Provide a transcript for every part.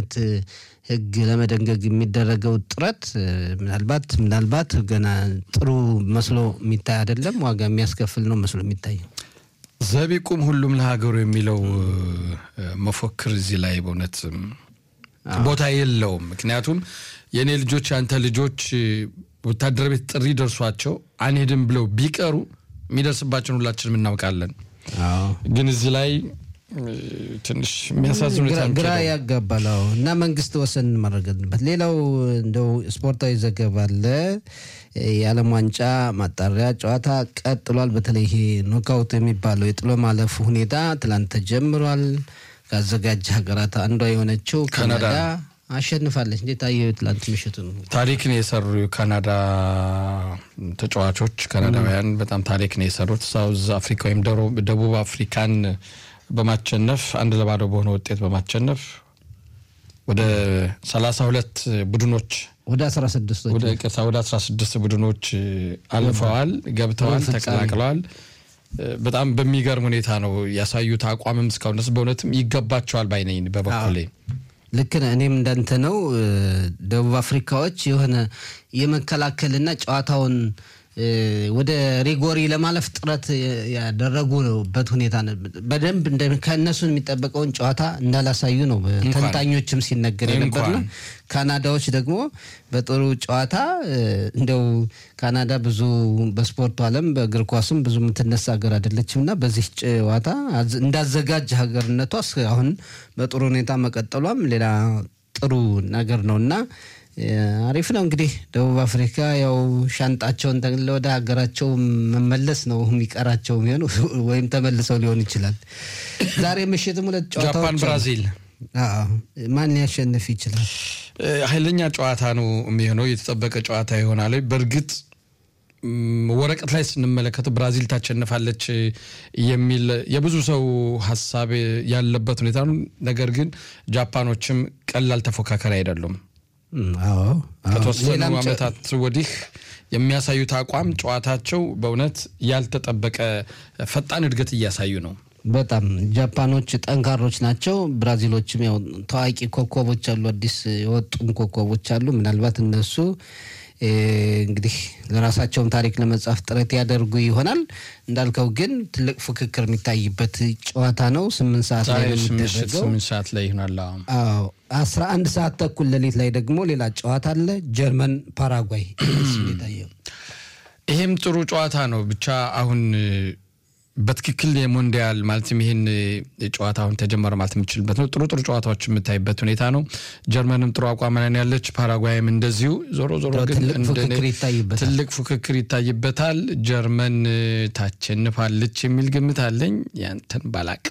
አይነት ሕግ ለመደንገግ የሚደረገው ጥረት ምናልባት ምናልባት ገና ጥሩ መስሎ የሚታይ አይደለም። ዋጋ የሚያስከፍል ነው መስሎ የሚታየው። ዘቢቁም ሁሉም ለሀገሩ የሚለው መፎክር እዚህ ላይ በእውነት ቦታ የለውም። ምክንያቱም የእኔ ልጆች የአንተ ልጆች ወታደር ቤት ጥሪ ደርሷቸው አንሄድም ብለው ቢቀሩ የሚደርስባቸውን ሁላችንም እናውቃለን። ግን እዚህ ላይ ትንሽ የሚያሳዝን ሁኔታ ግራ ያጋባል እና መንግስት ወሰን ማድረግበት። ሌላው እንደው ስፖርታዊ ዘገባ አለ። የዓለም ዋንጫ ማጣሪያ ጨዋታ ቀጥሏል። በተለይ ይሄ ኖካውት የሚባለው የጥሎ ማለፉ ሁኔታ ትላንት ተጀምሯል። ከአዘጋጅ ሀገራት አንዷ የሆነችው ካናዳ አሸንፋለች። እንዴት አየሁ? ትላንት ምሽቱ ነው ታሪክን የሰሩ የካናዳ ተጫዋቾች ካናዳውያን በጣም ታሪክን የሰሩት ሳውዝ አፍሪካ ወይም ደቡብ አፍሪካን በማቸነፍ አንድ ለባዶ በሆነ ውጤት በማቸነፍ ወደ ሰላሳ ሁለት ቡድኖች ወደ 16 ወደ ቅርታ ወደ 16 ቡድኖች አልፈዋል፣ ገብተዋል፣ ተቀላቅለዋል። በጣም በሚገርም ሁኔታ ነው ያሳዩት አቋምም እስካሁን ድረስ በእውነትም ይገባቸዋል ባይነኝ በበኩሌ ልክ ነህ። እኔም እንዳንተ ነው። ደቡብ አፍሪካዎች የሆነ የመከላከልና ጨዋታውን ወደ ሪጎሪ ለማለፍ ጥረት ያደረጉበት ሁኔታ በደንብ ከእነሱ የሚጠበቀውን ጨዋታ እንዳላሳዩ ነው ተንታኞችም ሲነገር የነበርና ካናዳዎች ደግሞ በጥሩ ጨዋታ እንደው ካናዳ ብዙ በስፖርቱ ዓለም በእግር ኳስም ብዙ የምትነሳ ሀገር አይደለችም እና በዚህ ጨዋታ እንዳዘጋጅ ሀገርነቷ አሁን በጥሩ ሁኔታ መቀጠሏም ሌላ ጥሩ ነገር ነው እና አሪፍ ነው እንግዲህ ደቡብ አፍሪካ ያው ሻንጣቸውን ጠቅልለ ወደ ሀገራቸው መመለስ ነው የሚቀራቸው የሚሆኑ ወይም ተመልሰው ሊሆን ይችላል። ዛሬ ምሽትም ሁለት ጨዋታዎች ጃፓን ብራዚል ማን ሊያሸንፍ ይችላል? ኃይለኛ ጨዋታ ነው የሚሆነው። የተጠበቀ ጨዋታ ይሆናል። በእርግጥ ወረቀት ላይ ስንመለከተው ብራዚል ታሸንፋለች የሚል የብዙ ሰው ሀሳብ ያለበት ሁኔታ ነው። ነገር ግን ጃፓኖችም ቀላል ተፎካካሪ አይደሉም። ከተወሰኑ ዓመታት ወዲህ የሚያሳዩት አቋም ጨዋታቸው በእውነት ያልተጠበቀ ፈጣን እድገት እያሳዩ ነው። በጣም ጃፓኖች ጠንካሮች ናቸው። ብራዚሎችም ያው ታዋቂ ኮከቦች አሉ፣ አዲስ የወጡም ኮከቦች አሉ። ምናልባት እነሱ እንግዲህ ለራሳቸውም ታሪክ ለመጻፍ ጥረት ያደርጉ ይሆናል። እንዳልከው ግን ትልቅ ፉክክር የሚታይበት ጨዋታ ነው። ስምንት ሰዓት ላይ ነው የሚደረገው። ስምንት ሰዓት ላይ ይሆናል። አዎ አስራ አንድ ሰዓት ተኩል ሌሊት ላይ ደግሞ ሌላ ጨዋታ አለ። ጀርመን ፓራጓይ። ይሄም ጥሩ ጨዋታ ነው። ብቻ አሁን በትክክል የሞንዲያል ማለትም ይህን ጨዋታ አሁን ተጀመረ ማለት የምችልበት ነው። ጥሩ ጥሩ ጨዋታዎች የምታይበት ሁኔታ ነው። ጀርመንም ጥሩ አቋም ላይ ያለች፣ ፓራጓይም እንደዚሁ። ዞሮ ዞሮ ግን ትልቅ ፉክክር ይታይበታል። ጀርመን ታሸንፋለች የሚል ግምት አለኝ። ያንተን ባላቅ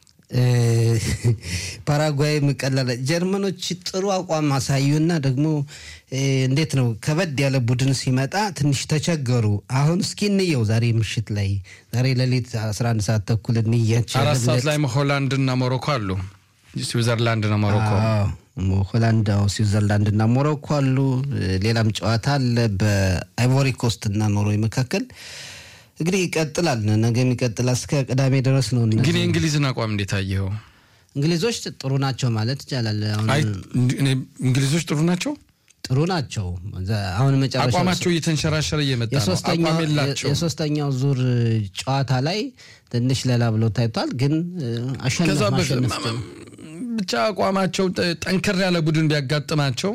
ፓራጓይም ቀላል። ጀርመኖች ጥሩ አቋም አሳዩና ደግሞ እንዴት ነው ከበድ ያለ ቡድን ሲመጣ ትንሽ ተቸገሩ። አሁን እስኪ እንየው ዛሬ ምሽት ላይ ዛሬ ሌሊት 11 ሰዓት ተኩል እንያቸው። አራት ሰዓት ላይ ሆላንድና ሞሮኮ አሉ። ስዊዘርላንድና ሞሮኮ ሆላንድ፣ ስዊዘርላንድና ሞሮኮ አሉ። ሌላም ጨዋታ አለ በአይቮሪ ኮስት እና ኖርዌይ መካከል እንግዲህ ይቀጥላል። ነገ የሚቀጥል እስከ ቅዳሜ ድረስ ነው። ግን የእንግሊዝን አቋም እንዴት አየኸው? እንግሊዞች ጥሩ ናቸው ማለት ይቻላል። እንግሊዞች ጥሩ ናቸው ጥሩ ናቸው። አሁን መጨረሻ አቋማቸው እየተንሸራሸረ እየመጣ ነው። አቋም የላቸው። የሶስተኛው ዙር ጨዋታ ላይ ትንሽ ለላ ብሎ ታይቷል። ግን አሸነፍ ማሸነፍ ብቻ አቋማቸው ጠንከር ያለ ቡድን ቢያጋጥማቸው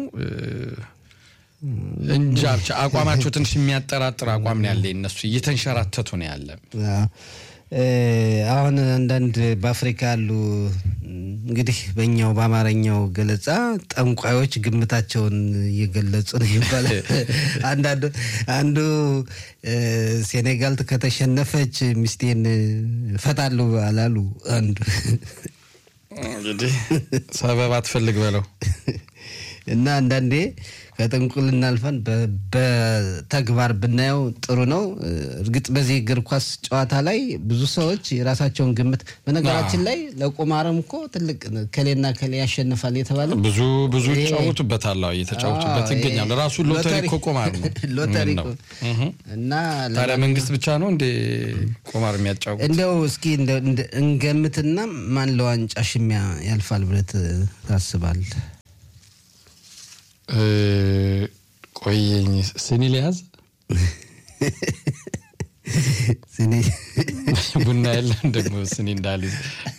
እንጃ ብቻ አቋማቸው ትንሽ የሚያጠራጥር አቋም ነው ያለ። እነሱ እየተንሸራተቱ ነው ያለ። አሁን አንዳንድ በአፍሪካ ያሉ እንግዲህ በእኛው በአማርኛው ገለጻ ጠንቋዮች ግምታቸውን እየገለጹ ነው ይባላል። አንዳንዱ አንዱ ሴኔጋል ከተሸነፈች ሚስቴን ፈታለሁ አላሉ። አንዱ እንግዲህ ሰበብ አትፈልግ በለው እና አንዳንዴ ከጥንቁልና አልፈን በተግባር ብናየው ጥሩ ነው። እርግጥ በዚህ እግር ኳስ ጨዋታ ላይ ብዙ ሰዎች የራሳቸውን ግምት በነገራችን ላይ ለቁማርም እኮ ትልቅ ከሌና ከሌ ያሸንፋል የተባለ ብዙ ብዙ ይጫወቱበታል፣ እየተጫወቱበት ይገኛል። ራሱ ሎተሪ እኮ ቁማር ነው። ሎተሪ እና ታዲያ መንግስት ብቻ ነው እንደ ቁማር የሚያጫውት? እንደው እስኪ እንገምትና ማን ለዋንጫ ሽሚያ ያልፋል ብለህ ታስባለህ? ቆየኝ ስኒ ሊያዝ ስኒ ቡና የለን ደግሞ ስኒ እንዳልይዝ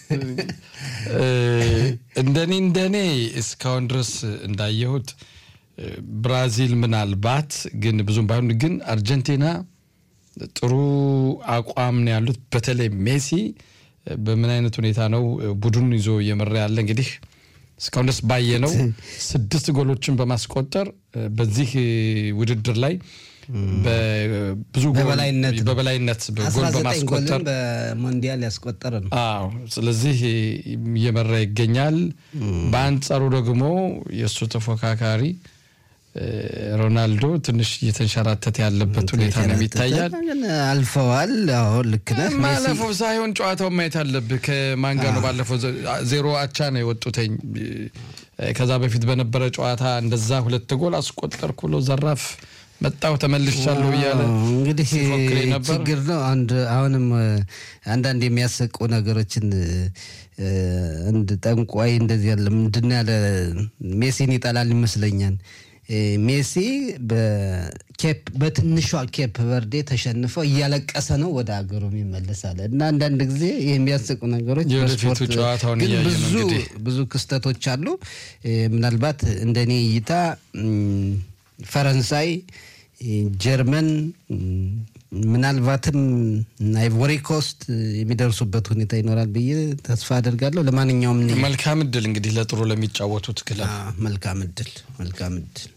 እንደኔ እንደኔ እስካሁን ድረስ እንዳየሁት ብራዚል ምናልባት ግን ብዙም ባይሆን ግን አርጀንቲና ጥሩ አቋም ነው ያሉት። በተለይ ሜሲ በምን አይነት ሁኔታ ነው ቡድኑን ይዞ እየመራ ያለ እንግዲህ እስካሁን ድረስ ባየ ነው ስድስት ጎሎችን በማስቆጠር በዚህ ውድድር ላይ ብዙ በበላይነት ነው። በበላይነት ጎል 19 በማስቆጠር ጎልን በሞንዲያል ያስቆጠረ ነው። አዎ ስለዚህ እየመራ ይገኛል። በአንጻሩ ደግሞ የእሱ ተፎካካሪ ሮናልዶ ትንሽ እየተንሸራተተ ያለበት ሁኔታ ነው የሚታያል። ግን አልፈዋል። አሁን ልክ ነህ። ሜሲ ማለፈው ሳይሆን ጨዋታውን ማየት አለብህ። ከማን ጋር ነው ባለፈው ዜሮ አቻ ነው የወጡተኝ። ከዛ በፊት በነበረ ጨዋታ እንደዛ ሁለት ጎል አስቆጠርኩ ብሎ ዘራፍ መጣሁ ተመልሻለሁ እያለ እንግዲህ ሲፎክር ነበር። ችግር ነው። አንድ አሁንም አንዳንድ የሚያሰቁ ነገሮችን እንድ ጠንቋይ እንደዚህ ያለ ምንድን ነው ያለ ሜሲን ይጠላል ይመስለኛል። ሜሲ በኬፕ በትንሿ ኬፕ በርዴ ተሸንፈው እያለቀሰ ነው ወደ ሀገሩ ይመለሳል። እና አንዳንድ ጊዜ የሚያስቁ ነገሮች የወደፊቱ በስፖርት ጨዋታውን ግን እያየ ነው ብዙ እንግዲህ። ብዙ ክስተቶች አሉ። ምናልባት እንደኔ እይታ ም፣ ፈረንሳይ፣ ጀርመን ም፣ ምናልባትም አይቮሪ ኮስት የሚደርሱበት ሁኔታ ይኖራል ብዬ ተስፋ አደርጋለሁ። ለማንኛውም እኔ- መልካም እድል እንግዲህ ለጥሩ ለሚጫወቱት ክለብ አ፣ መልካም እድል መልካም እድል